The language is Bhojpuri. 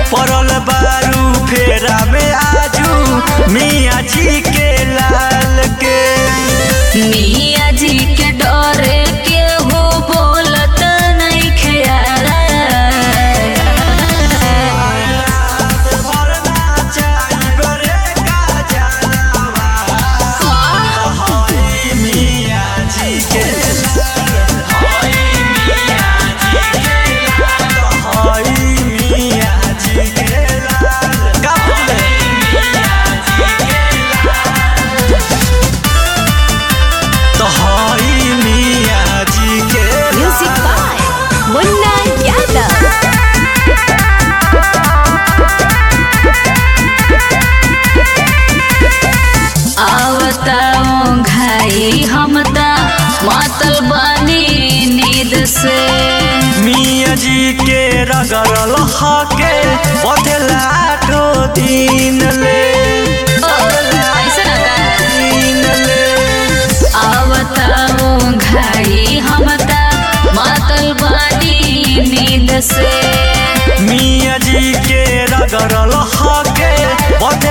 पड़ल बारू फेरा में आजू मियाँ जी के लाल के मिया जी के डरे के हो बोलत नहीं खेयाल मियाँ जी के हई मियाँ जी के लाल का बोले तो हई मियाँ जी के म्यूजिक बाय मुन्ना यादव आवताओ घाई हम ता मातल बानी नींद से मियाँ जी के रगड़ल हके बदला ठो दिन ले ऐसा ना का दिन ले आवताओ घाई हम ता मातल बानी नींद से मियाँ जी के रगड़ल हके बदला